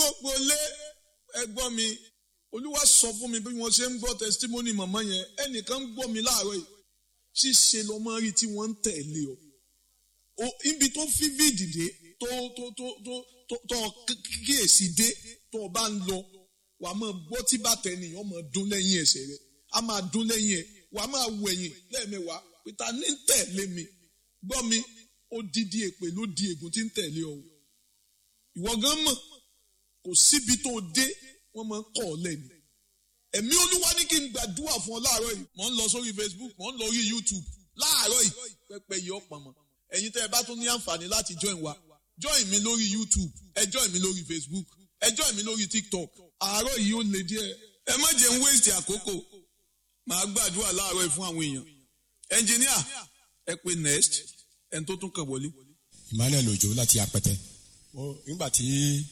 gbogbo lé ẹgbọ́n mi olúwa sọ fún mi bí wọ́n ṣe ń gbọ́ testimony màmá yẹn ẹnìkan ń gbọ́ mi láàárọ̀ yìí ṣíṣe lọ́mọ rí tí wọ́n ń tẹ̀lé o o ibi tó fi fídìdé tó tó tó tó tó tó kíyèsí dé tó o bá ń lọ wà á máa gbọ́ tí bàtà ènìyàn máa dún lẹ́yìn ẹsẹ̀ rẹ̀ á máa dún lẹ́yìn ẹ̀ wà á máa wẹ̀yìn lẹ́ẹ̀mẹwàá pété ní ń tẹ̀lé mi gbọ́ mi ó dídí èpè ló di ègún tí ń tẹ̀lé ọ ìwọ gan mọ̀ kò síbi tó dé wọ́n máa ń kọ̀ ọ́ lẹ́nu ẹ̀mí olúwa ní kí n gbàdúrà fún ọ láàárọ̀ yìí mò ń lọ sórí Facebook mò ń lọ orí YouTube láàárọ̀ yìí pẹpẹ yìí ọ̀pọ̀ mọ́ ẹ̀yin tẹ́ ẹ bá tún ní àǹfààní láti join wa join mi lórí YouTube ẹ join mi lórí Facebook ẹ join mi lórí TikTok àárọ̀ yìí ó le díẹ̀ ẹ má jẹ́ ń waste àkókò màá gbàdúrà láàárọ̀ yìí fún àwọn èèyàn ẹnjìníà ẹ pé next ẹni tó tún kàn wọlé. Emmanuel Ojo láti apẹtẹ nígbà tí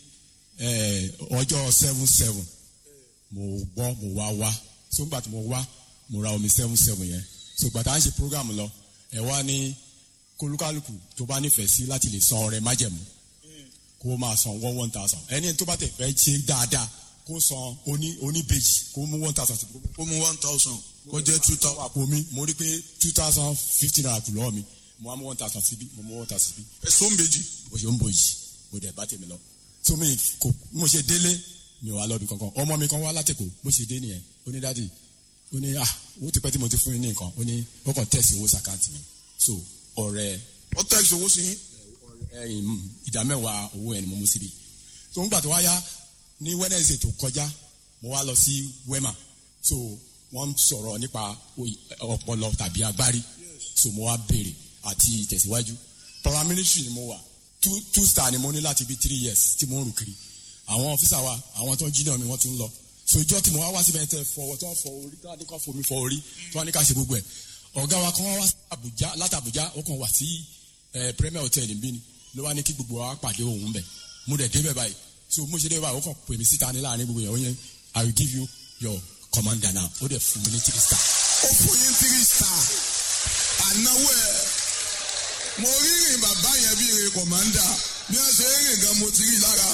ọjọ́ seven seven mo gbọ́ mo wá wá so nígbà tí mo wá mo ra omi seven seven yẹn so gbàtà à ń ṣe program lọ ẹ wá ní kólúkálùkù tó bá nífẹ̀ẹ́ sí láti lè san ọrẹ májẹ̀mú kó máa san one one thousand ẹni tó bá tẹ̀ fẹ́ ṣe dáadáa kó san oní oníbejì kó mú one thousand sí ó mú one thousand kó jẹ́ two thousand. àpò mi mo rí pé two thousand fifty naira kù lọ́wọ́ mi mo wá mú one thousand síbí mo mú one thousand síbí ẹ̀sọ́ ń bèjì. bó ṣe ń bò yìí mo dẹ̀ bá tèmi lọ so mi kò mo ṣe délé mi ò wá lọ́bi kankan ọmọ mi kan wá látẹ̀kọ̀ bó ṣe dé nìyẹn ó ní dádì ó ní ah owó ti pẹ́ tí mo ti fún yín ní nǹkan ó ní ó kàn tẹ̀sí owó sàkáǹtì mi so ọ̀rẹ́ ó tẹ̀sí owó sí yín. ẹ̀yìn ìdá mẹ́wàá owó ẹ̀ ni mo mú síbi so ńgbà tó wá yá ní Wednesday tó kọjá mo wá lọ sí Wema so wọ́n sọ̀rọ̀ nípa ọpọlọ tàbí agbárí so mo wá béèrè àti ìtẹ̀síwájú paramilitary ni mo wà two two star ni mo ní láti bí three years tí mo ń rù kiri àwọn ọ́fíìsà wa àwọn tó ń jí náà mi wọ́n tún lọ so ìjọ tí mo wá wá síbẹ̀ tẹ fọwọ́ tó ń fọ orí tó wá ní ká fomi fọ orí tó wá ní ká ṣe gbogbo ẹ̀ ọ̀gá wa kan wá wá sí Àbújá láti Àbújá ó kàn wá sí Premier Hotel níbí ni ló wá ní kí gbogbo wa pàdé òun bẹ̀ mo dẹ̀ débẹ̀ báyìí so mo ṣe débẹ̀ báyìí ó kàn pè mí síta ní láàrin gbogbo yẹn ó yẹn I will give you your commander now ó dẹ̀ fún mi ní three star. ó fún yín three star ànáwó ẹ̀ mo rí rìn bàbá yẹn bí rìn kọ̀mándà bí wọ́n ṣe rìn gan mo ti rí lára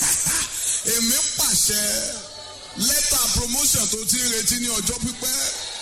èmi pàṣẹ lẹ́tà promotion tó ti ń retí ní ọjọ́ pípẹ́